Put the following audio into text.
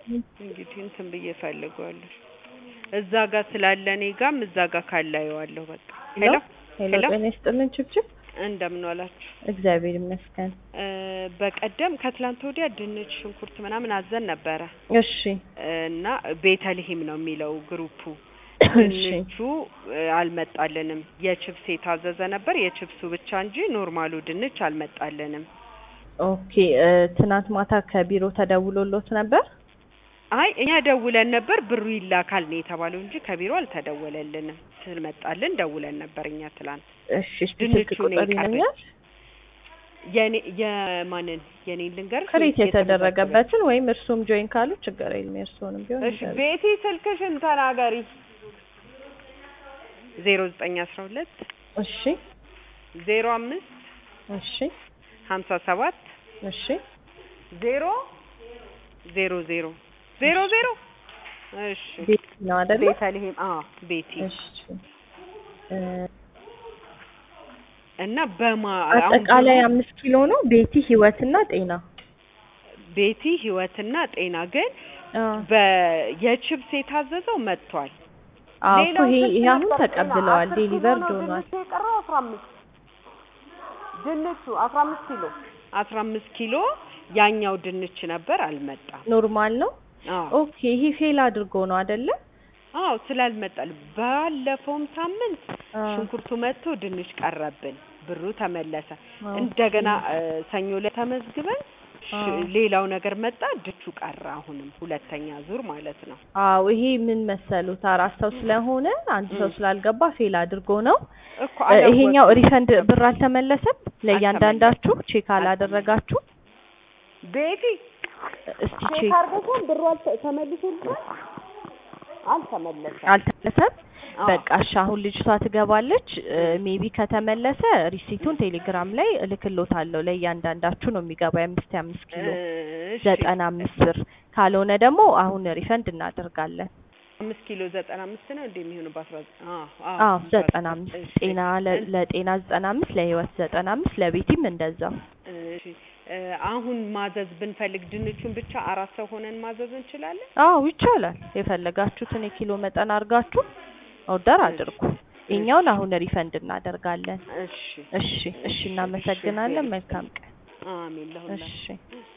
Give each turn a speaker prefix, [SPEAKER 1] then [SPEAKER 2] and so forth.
[SPEAKER 1] እንግዲህ እንትን ብዬ እፈልገዋለሁ እዛ ጋር ስላለ እኔ ጋም እዛ ጋር ካለ አየዋለሁ በቃ ሄሎ
[SPEAKER 2] ሄሎ
[SPEAKER 1] ሄሎ
[SPEAKER 2] ጤና ይስጥልን ችብችብ
[SPEAKER 1] እንደምን ዋላችሁ
[SPEAKER 2] እግዚአብሔር ይመስገን
[SPEAKER 1] እ በቀደም ከትላንት ወዲያ ድንች ሽንኩርት ምናምን አዘን ነበረ
[SPEAKER 2] እሺ
[SPEAKER 1] እና ቤተልሔም ነው የሚለው ግሩፑ
[SPEAKER 2] እሺ
[SPEAKER 1] ድንቹ እ አልመጣልንም የችብስ የታዘዘ ነበር የችብሱ ብቻ እንጂ ኖርማሉ ድንች አልመጣልንም
[SPEAKER 2] ኦኬ እ ትናንት ማታ ከቢሮ ተደውሎሎት ነበር
[SPEAKER 1] አይ እኛ ደውለን ነበር ብሩ ይላካል ነው የተባለው እንጂ ከቢሮ አልተደወለልንም ስልመጣልን ደውለን ነበር እኛ ትላንት
[SPEAKER 2] እሺ እስቲ ስልክ
[SPEAKER 1] ድንቹ ነው
[SPEAKER 2] ቁጥር
[SPEAKER 1] የቀረኝ።
[SPEAKER 2] ይነኛል
[SPEAKER 1] የኔ የማንን የኔን ልንገር
[SPEAKER 2] ክሬት የተደረገበትን ወይም እርሱም ጆይን ካሉ ችግር የለም የእርስዎንም ቢሆን
[SPEAKER 1] እሺ
[SPEAKER 2] ይደረግ።
[SPEAKER 1] ቤቲ ስልክሽን ተናገሪ ዜሮ ዘጠኝ አስራ ሁለት
[SPEAKER 2] እሺ
[SPEAKER 1] ዜሮ አምስት
[SPEAKER 2] እሺ
[SPEAKER 1] ሀምሳ ሰባት
[SPEAKER 2] እሺ
[SPEAKER 1] ዜሮ ዜሮ ዜሮ ዜሮ ዜሮ እሺ
[SPEAKER 2] ቤት ነው አይደለ
[SPEAKER 1] ቤተልሔም አዎ ቤቲ
[SPEAKER 2] እሺ እ
[SPEAKER 1] እና በማ አሁን
[SPEAKER 2] አጠቃላይ
[SPEAKER 1] ብሩ-
[SPEAKER 2] አምስት ኪሎ ነው ቤቲ ህይወትና ጤና
[SPEAKER 1] ቤቲ ህይወትና ጤና ግን
[SPEAKER 2] አ
[SPEAKER 1] በየችብስ የታዘዘው መጥቷል
[SPEAKER 2] አዎ እኮ
[SPEAKER 1] ሌላው
[SPEAKER 2] ይሄ
[SPEAKER 1] ስንት
[SPEAKER 2] ይሄ አሁን
[SPEAKER 1] ነበር?
[SPEAKER 2] ተቀብለዋል
[SPEAKER 1] አስር ኪሎ
[SPEAKER 2] ዴሊቨርድ
[SPEAKER 1] ነው
[SPEAKER 2] ሆኗል
[SPEAKER 1] ድንቹ የቀረው አስራ አምስት ድንቹ አስራ አምስት ኪሎ አስራ አምስት ኪሎ ያኛው ድንች ነበር አልመጣም
[SPEAKER 2] ኖርማል ነው
[SPEAKER 1] አዎ
[SPEAKER 2] ኦኬ ይሄ ፌል አድርጎ ነው አይደለ
[SPEAKER 1] አዎ ስላልመጣል ባለፈውም ሳምንት
[SPEAKER 2] አ
[SPEAKER 1] ሽንኩርቱ መጥቶ ድንች ቀረብን ብሩ ተመለሰ
[SPEAKER 2] ኦኬ።
[SPEAKER 1] እንደገና እ ሰኞ ላይ ተመዝግበን ሽ-
[SPEAKER 2] አዎ።
[SPEAKER 1] ሌላው ነገር መጣ ድቹ ቀረ አሁንም ሁለተኛ ዙር ማለት ነው
[SPEAKER 2] አዎ ይሄ ምን መሰሉት አራት ሰው ስለሆነ አንድ ሰው
[SPEAKER 1] ም።
[SPEAKER 2] ስላልገባ ፌል አድርጎ ነው
[SPEAKER 1] እኮ
[SPEAKER 2] እ ይሄኛው
[SPEAKER 1] አላወቅኩም
[SPEAKER 2] ሪፈንድ ብር አልተመለሰም ለእያንዳንዳችሁ ቼክ አላደረጋችሁ
[SPEAKER 1] ቤቲ
[SPEAKER 2] እስቲ
[SPEAKER 1] ቼክ
[SPEAKER 2] ቼክ
[SPEAKER 1] አድርገን ብሩ አልተ- ተመልሶልናል አልተመለሰም
[SPEAKER 2] አልተመለሰም
[SPEAKER 1] አዎ።
[SPEAKER 2] በቃ እሺ አሁን ልጅቷ ትገባለች ሜቢ ከተመለሰ ሪሲቱን ቴሌግራም ላይ እልክሎታለሁ ለእያንዳንዳችሁ ነው የሚገባው የአምስት የአምስት ኪሎ
[SPEAKER 1] እሺ
[SPEAKER 2] ዘጠና አምስት ብር ካልሆነ ደግሞ አሁን ሪፈንድ እናደርጋለን
[SPEAKER 1] አምስት ኪሎ ዘጠና አምስት ነው እንደ የሚሆነው በአስራ አዎ
[SPEAKER 2] አዎ ዘጠና አምስት
[SPEAKER 1] እሺ።
[SPEAKER 2] ጤና ለ- ለጤና ዘጠና አምስት ለህይወት ዘጠና አምስት ለቤቲም እንደዛው
[SPEAKER 1] እሺ እ አሁን ማዘዝ ብንፈልግ ድንቹን ብቻ አራት ሰው ሆነን ማዘዝ እንችላለን
[SPEAKER 2] አዎ ይቻላል የፈለጋችሁትን የኪሎ መጠን አድርጋችሁ ኦርደር አድርጉ የኛውን አሁን ሪፈንድ እናደርጋለን
[SPEAKER 1] እሺ
[SPEAKER 2] እሺ እሺ እናመሰግናለን መልካም ቀን
[SPEAKER 1] አሜን ለሁላችሁ
[SPEAKER 2] እሺ